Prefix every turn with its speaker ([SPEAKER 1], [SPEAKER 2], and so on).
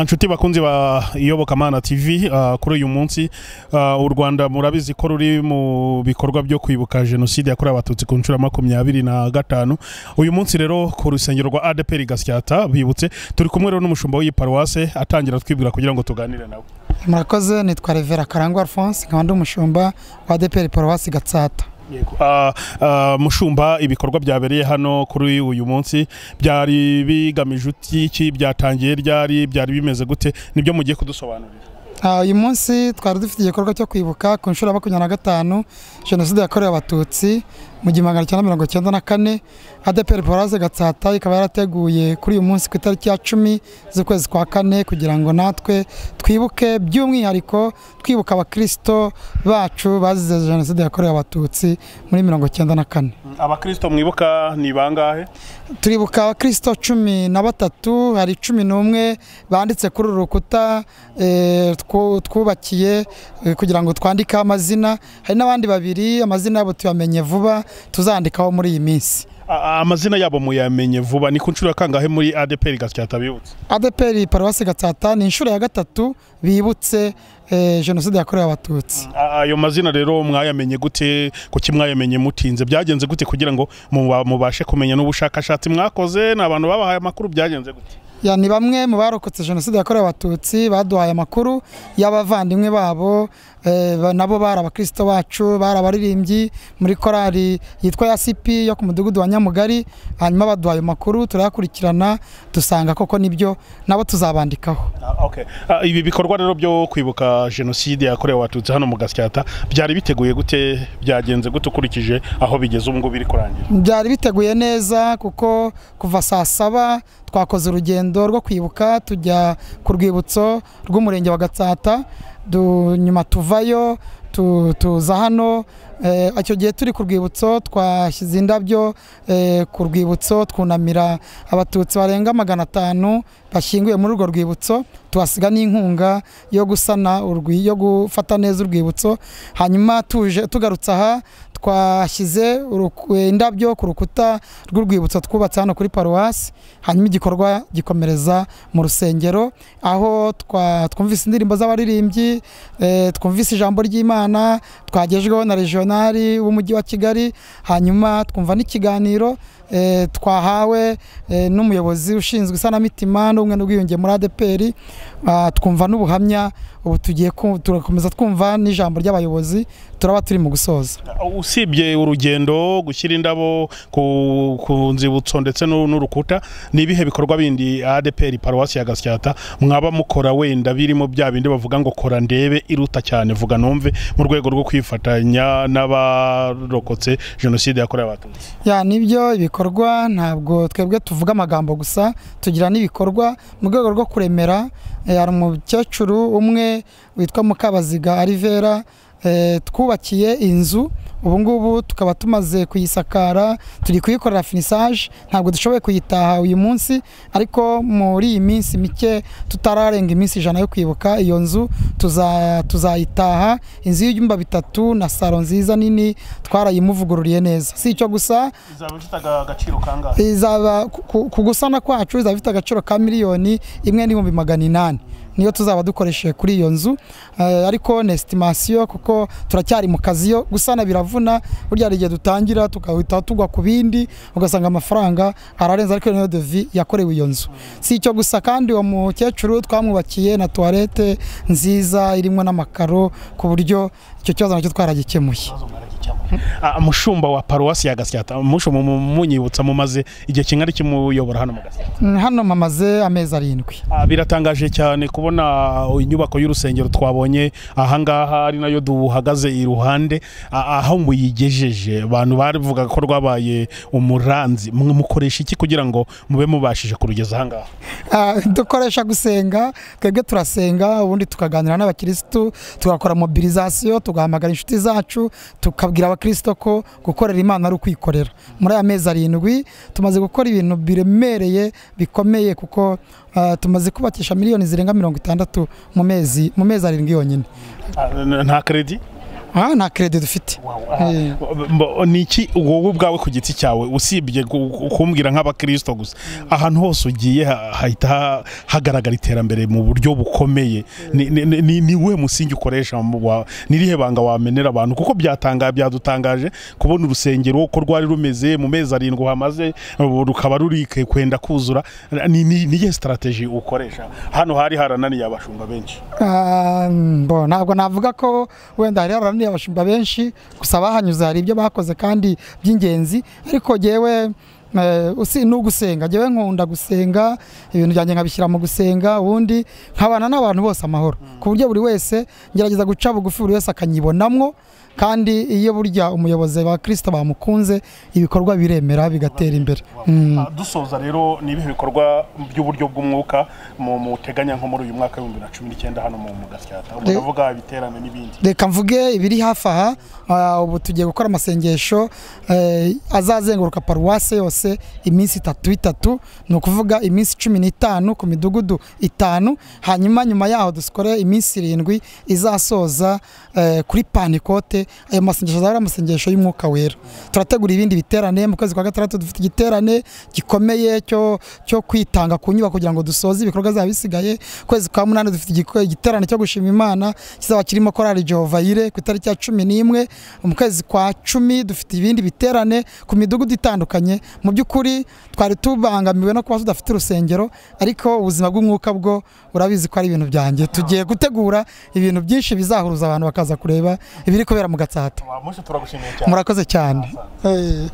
[SPEAKER 1] inshuti bakunzi ba iyobokamana tv ah, kuri uyu munsi ah, u rwanda murabizi ko ruri mu bikorwa byo kwibuka jenoside yakorewe abatutsi ku nshuro ya makumyabiri na gatanu uyu munsi rero ku rusengero rwa adeperi gashyata bibutse turi kumwe rero n'umushumba w'iyi paruwase atangira twibwira kugira ngo tuganire nawe
[SPEAKER 2] murakoze nitwa revera karangwa alphonse nkaba ndi umushumba wa deperi paruwasi gatsata
[SPEAKER 1] Ah, ah, mushumba ibikorwa byabereye hano kuri uyu munsi byari bigamije iki byatangiye ryari byari bimeze gute nibyo mugiye kudusobanurira
[SPEAKER 2] Ah, uyu munsi twari dufite igikorwa cyo kwibuka ku nshuro ya makumyabiri na gatanu jenoside yakorewe abatutsi mu gihumbi magana cyenda mirongo cyenda na kane adeperi paruwasi gatsata ikaba yarateguye kuri uyu munsi ku itariki ya cumi z'ukwezi kwa kane kugira ngo natwe twibuke by'umwihariko twibuka abakirisito bacu bazize jenoside yakorewe abatutsi muri mirongo cyenda na kane
[SPEAKER 1] abakristo mwibuka ni bangahe
[SPEAKER 2] turibuka abakristo cumi na batatu hari cumi n'umwe banditse kuri uru rukuta eh, twu- twubakiye eh, kugira ngo twandikeho amazina hari n'abandi babiri amazina yabo tuyamenye vuba tuzandikaho muri iyi minsi
[SPEAKER 1] A- amazina yabo muyamenye vuba ni ku nshuro ya kangahe muri adeperi gasyata bibutse
[SPEAKER 2] adeperi paruwasi gatsata ni inshuro ya gatatu bibutse eh, jenoside yakorewe abatutsi
[SPEAKER 1] A- ayo mazina rero mwayamenye gute kuki mwayamenye mutinze byagenze gute kugira ngo muba- mubashe kumenya n'ubushakashatsi mwakoze ni abantu babahaye amakuru byagenze gute
[SPEAKER 2] ya ni bamwe mu barokotse jenoside yakorewe abatutsi baduhaye amakuru y'abavandimwe babo eh, ba- nabo bari abakristo bacu bari abaririmbyi muri korali yitwa yasipi yo ku mudugudu wa nyamugari hanyuma baduhaye amakuru turayakurikirana dusanga koko nibyo nabo tuzabandikaho
[SPEAKER 1] Ah, okay. Ah, ibi bikorwa rero byo kwibuka jenoside yakorewe abatutsi hano mu gasyata byari biteguye gute byagenze gute ukurikije aho bigeze ubu ngubu biri kurangira
[SPEAKER 2] byari biteguye neza kuko kuva saa saba twakoze urugendo rwo kwibuka tujya ku rwibutso rw'umurenge wa gatsata du- nyuma tuvayo tu- tuza hano Eh, icyo gihe turi ku rwibutso twashyize indabyo eh, ku rwibutso twunamira abatutsi barenga magana atanu bashyinguye muri urwo rwibutso tuhasiga n'inkunga yo gusana urwi- yo gufata neza urwibutso hanyuma tuje tugarutse aha twashyize uruku- indabyo ku rukuta rw'urwibutso twubatse hano kuri paruwasi hanyuma igikorwa gikomereza mu rusengero aho twa- twumvise indirimbo z'abaririmbyi eh, twumvise ijambo ry'imana twagejweho na regionali w'umujyi wa kigali hanyuma twumva n'ikiganiro eh, twahawe eh, n'umuyobozi ushinzwe isanamitima n'ubumwe n'ubwiyunge muri adeperi Ah, twumva n'ubuhamya ubu tugiye ku- turakomeza twumva n'ijambo ry'abayobozi turaba turi mu gusoza
[SPEAKER 1] usibye urugendo gushyira indabo ku, ku nzibutso ndetse n'u- n'urukuta ni ibihe bikorwa bindi adeperi paruwasi ya gasyata mwaba mukora wenda birimo bya bindi bavuga ngo kora ndebe iruta cyane vuga numve mu rwego rwo kwifatanya n'abarokotse jenoside yakorewe abatutsi
[SPEAKER 2] ya nibyo ibikorwa ntabwo twebwe tuvuga amagambo gusa tugira n'ibikorwa mu rwego rwo kuremera eh, hari umukecuru umwe witwa mukabaziga arivera eh, twubakiye inzu ubu ngubu tukaba tumaze kuyisakara turi kuyikorera finisaje ntabwo dushoboye kuyitaha uyu munsi ariko muri iyi minsi mike tutararenga iminsi ijana yo kwibuka iyo nzu tuza- tuzayitaha inzu y'ibyumba bitatu na salo nziza nini twarayimuvugururiye neza si icyo gusa
[SPEAKER 1] izaba ifite agaciro kangahe
[SPEAKER 2] izaba ku- ku- ku gusana kwacu izaba ifite agaciro ka miliyoni imwe n'ibihumbi magana inani niyo tuzaba dukoresheje kuri iyo nzu Eh, ariko ni esitimasiyo kuko turacyari mu kazi yo gusana biravuna burya hari igihe dutangira tugahita tugwa ku bindi ugasanga amafaranga ararenze ariko niyo devi yakorewe iyo nzu si icyo gusa kandi uwo mukecuru twamwubakiye na tuwarete nziza irimo n'amakaro ku buryo icyo kibazo nacyo twaragikemuye
[SPEAKER 1] Ah, mushumba wa paruwasi ya gasyata mushumba mu- munyibutsa mumaze igihe kingana iki muyobora hano mu gasyata
[SPEAKER 2] Mm, hano mamaze amezi arindwi
[SPEAKER 1] Ah, biratangaje cyane kubona inyubako y'urusengero twabonye ahangaha ari nayo duhagaze iruhande ah, aho muyigejeje abantu bavugaga ko rwabaye umuranzi Mu- mukoresha iki kugira ngo mube mubashije kurugeza ahangaha
[SPEAKER 2] Ah, dukoresha gusenga twebwe turasenga ubundi tukaganira n'abakirisitu tugakora mobilizasiyo tugahamagara inshuti zacu tukabwira abakirisitu ko gukorera imana ari ukwikorera muri aya mezi arindwi tumaze gukora ibintu biremereye bikomeye kuko ah, tumaze kubakisha miliyoni zirenga mirongo itandatu mu mezi mu mezi arindwi yonyine
[SPEAKER 1] Ah, n- nta kredi
[SPEAKER 2] aha nta keredi dufite Eh,
[SPEAKER 1] ni iki wowe ubwawe ku giti cyawe usibye gu- kumbwira nk'abakirisito gusa ahantu hose ugiye ha- hahita ha- hagaragara iterambere mu buryo bukomeye Ni- ni- ni ni- ni we musingi ukoresha mu wa- n'irihe banga wamenera abantu kuko byatanga byadutangaje kubona urusengero uko rwari rumeze mu mezi arindwi uhamaze ubu rukaba ruri ke- kwenda kuzura ni ni- niye sitarateji ukoresha hano hari harananiye abashumba benshi
[SPEAKER 2] ah, mbo, ntabwo navuga ko wenda hari harananiye abashumba benshi gusa bahanyuze hari ibyo bakoze kandi by'ingenzi ariko jewe eh, usi ni ugusenga jewe nkunda gusenga ibintu byanjye nkabishyira mu gusenga ubundi nkabana n'abantu bose amahoro ku buryo buri wese ngerageza guca bugufi buri wese akanyibonamwo kandi iyo burya umuyobozi wa kirisito bamukunze ibikorwa biremera bigatera imbere Mm.
[SPEAKER 1] Ah, dusoza rero ni ibihe bikorwa by'uburyo bw'umwuka mu- muteganya nko muri uyu mwaka w'ibihumbi bibiri na cumi n'icyenda hano mu mu gasyata
[SPEAKER 2] Re-
[SPEAKER 1] ndavuga ibiterane n'ibindi
[SPEAKER 2] reka mvuge ibiri hafi aha ah, ubu tugiye gukora amasengesho eh, azazenguruka paruwase yose iminsi itatu itatu ni ukuvuga iminsi cumi n'itanu ku midugudu itanu hanyuma nyuma yaho dukore iminsi irindwi izasoza eh, kuri panikote ayo masengesho azaba ari amasengesho y'umwuka wera turategura ibindi biterane mu kwezi kwa gatandatu dufite igiterane gikomeye cyo cyo kwitanga ku nyubako kugira ngo dusoze ibikorwa zaba bisigaye kwezi kwa munani dufite igiko- igiterane cyo gushima imana kizaba kirimo korali jehova yire ku itariki ya cumi n'imwe mu kwezi kwa cumi dufite ibindi biterane ku midugudu itandukanye mu by'ukuri twari tubangamiwe no kuba tudafite urusengero ariko ubuzima bw'umwuka bwo urabizi ko ari ibintu byanjye tugiye gutegura ibintu byinshi bizahuruza abantu bakaza kureba ibiri kubera mu gatsata
[SPEAKER 1] Wa mushe turagushimiye cyane
[SPEAKER 2] murakoze cyane Eh.